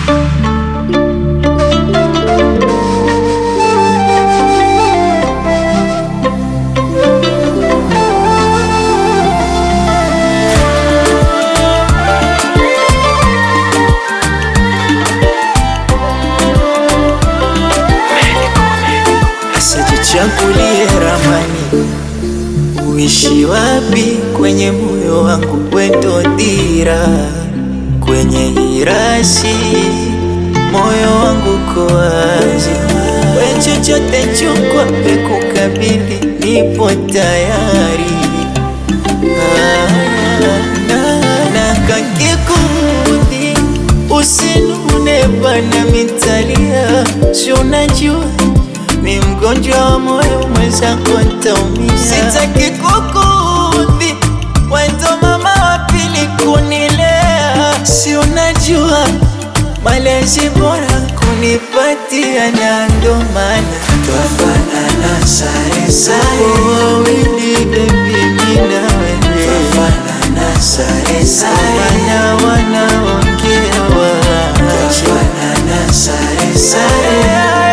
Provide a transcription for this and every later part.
Usijichagulie ramani, uishi wapi kwenye moyo wangu, wendo dira kwenye hirasi, moyo wangu ko wazi, we chochote chukwa pekukabidhi, nipo tayari Ah, na, na kakikudhi usinune bana mitalia, si unajua mi mgonjwa wa moyo mwenzako ntaumia, sitaki kukudhi, wendo mama wa pili kunilea, si unajua malezi bora kunipatia, na ndo maana Twafanana sare sare, wawili bebi, mi na wewe twafanana sare sare, wana wanaongea wa twafanana sare sare,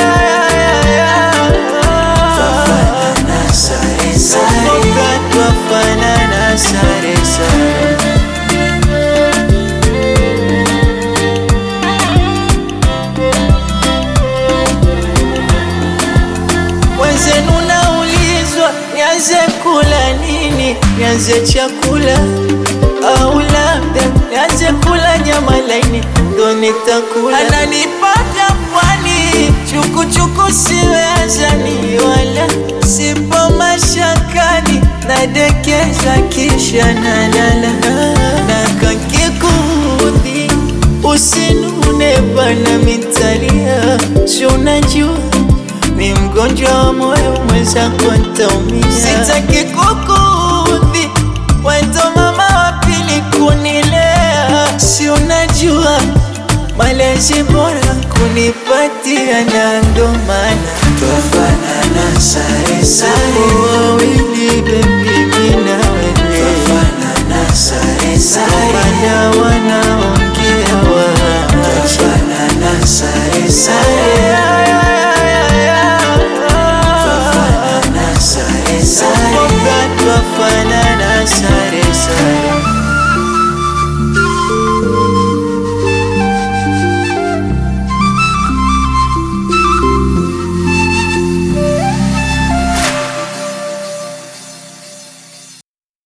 twafanana sare sare, twafanana sare sare Wenzenu naulizwa nianze kula nini, nianze chakula au labda nianze kula nyama laini ndo nitakula. Ananipaka pwani chukuchuku, siwe azani wala sipo mashakani, nadekeza kisha nalala na kakikudhi usinune bana mitalia, si unajua mi mgonjwa wa moyo mwenzako ntaumia, sitaki kukudhi, wendo mama wa pili kunilea, si unajua malezi bora kunipatia, na ndo maana twafanana sare sare, wawili bebi, mi na wewe twafanana sare sare, wana wanaongea wa twafanana sare sare, twafanana sare sare, twafanana sare